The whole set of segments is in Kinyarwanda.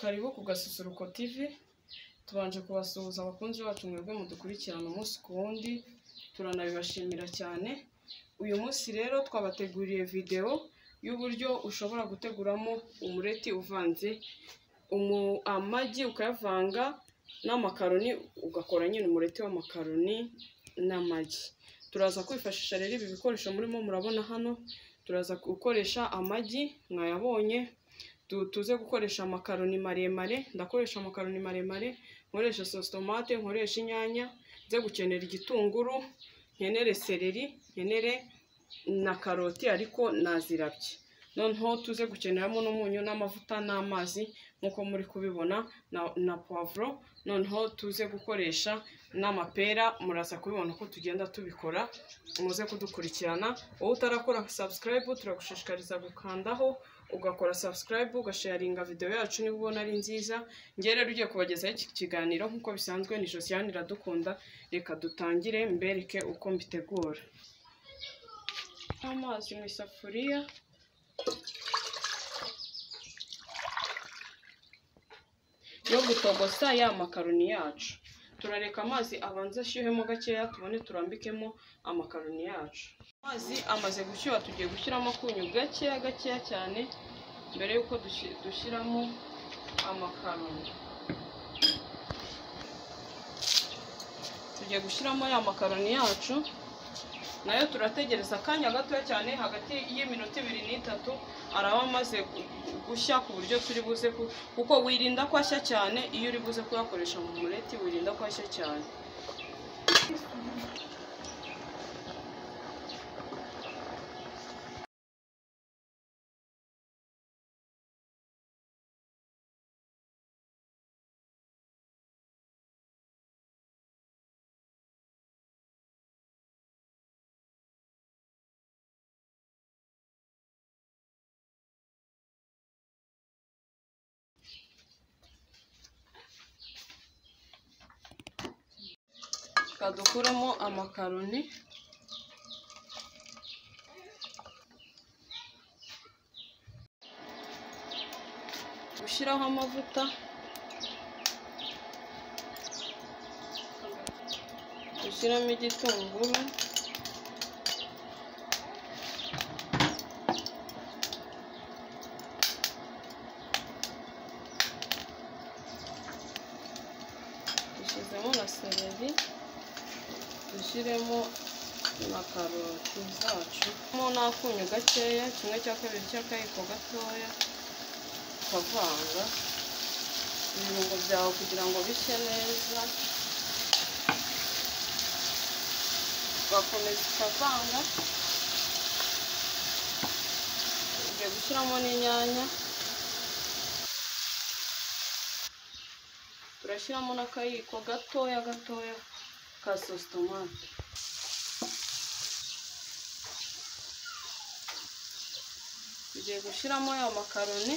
Karibu ku Gasusuruko TV, tubanje kubasuhuza abakunzi bacu mwebwe mudukurikirana umunsi ku wundi, turanabibashimira cyane, uyu munsi rero twabateguriye videwo y'uburyo ushobora guteguramo umureti uvanze umu, amagi ukayavanga n'amakaroni, ugakora nyine umureti w'amakaroni n'amagi. Turaza kwifashisha rero ibi bikoresho murimo murabona hano, turaza gukoresha amagi mwayabonye, tu- tuze gukoresha amakaroni maremare, ndakoresha amakaroni maremare, nkoresha sositomate, nkoresha inyanya, nze gukenera igitunguru, nkenere seleri, nkenere na karoti ariko nazirabye. Noneho tuze gukeneramo n'umunyu n'amavuta n'amazi nk'uko muri kubibona na, na poivro, noneho tuze gukoresha n'amapera, muraza kubibona uko tugenda tubikora, muze kudukurikirana, wowe utarakora subscribe turagushishikariza gukandaho, ugakora subscribe, ugasharinga video yacu niba ubona ari nziza, njye rero ugiye kubagezaho iki kiganiro nk'uko bisanzwe ni Josiane Iradukunda, reka dutangire mbereke uko mbitegura. Amazi mu isafuriya, yo gutogosa ya makaroni yacu. Turareka amazi abanze ashyuhemo gakeya tubone turambikemo amakaroni yacu. Amazi amaze gushyuha tugiye gushyiramo akunyu gakeya gakeya cyane mbere y'uko dushi- dushyiramo amakaroni. Tugiye gushyiramo ya makaroni yacu, nayo turategereza akanya gatoya cyane hagati y'iminota ibiri n'itatu araba amaze gu- gushya ku buryo turi buze ku- kuko wirinda ko ashya cyane iyo uri buze kuyakoresha mu mureti wirinda ko ashya cyane reka dukuremo amakaroni gushyiraho amavuta gushyiramo igitunguru dushyizemo na seleri dushyiremo na karoti zacu mo n'akunyu gakeya kimwe cya kabiri cy'akayiko gatoya ukavanga ibirungo byawe kugira ngo bishye neza ugakomeza ukavanga ugiye gushyiramo n'inyanya turashyiramo n'akayiko gatoya gatoya ka sositomate tugiye gushyiramo ya makaroni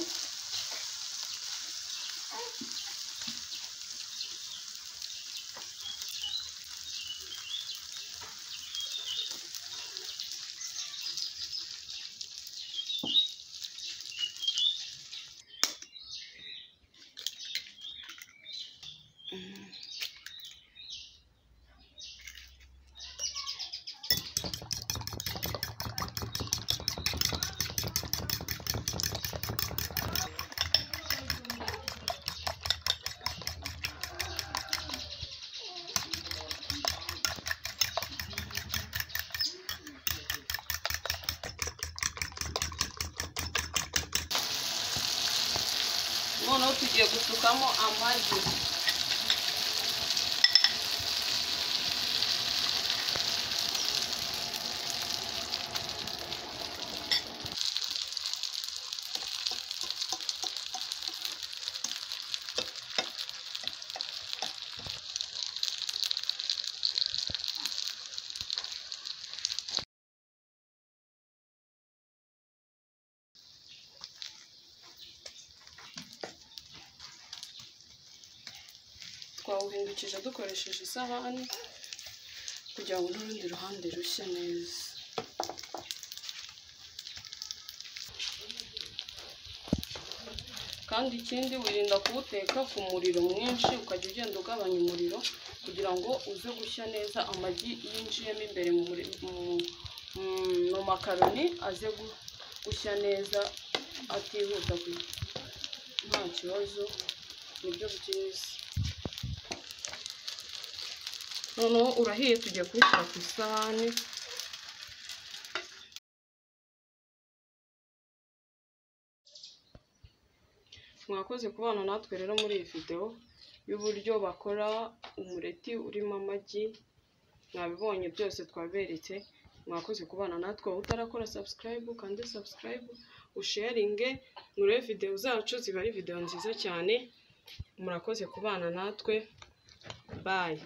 noneho tugiye gusukamo amagi twawuhindukije dukoresheje isahani kugira ngo n'urundi ruhande rushye neza kandi ikindi wirinda kuwuteka ku muriro mwinshi ukajya ugenda ugabanya umuriro kugira ngo uze gushya neza amagi yinjiyemo imbere mu muri- mu- mu- mu makaroni aze gu- gushya neza atihuta ku- nta kibazo nibyo byiza noneho urahiye tugiye kubishyira ku isahani mwakoze kubana natwe rero muri iyi videwo y'uburyo bakora umureti urimo amagi mwabibonye byose twaberetse mwakoze kubana natwe wowe utarakora subscribe kandi subscribe usharinge murebe videwo zacu ziba ari videwo nziza cyane murakoze kubana natwe bayi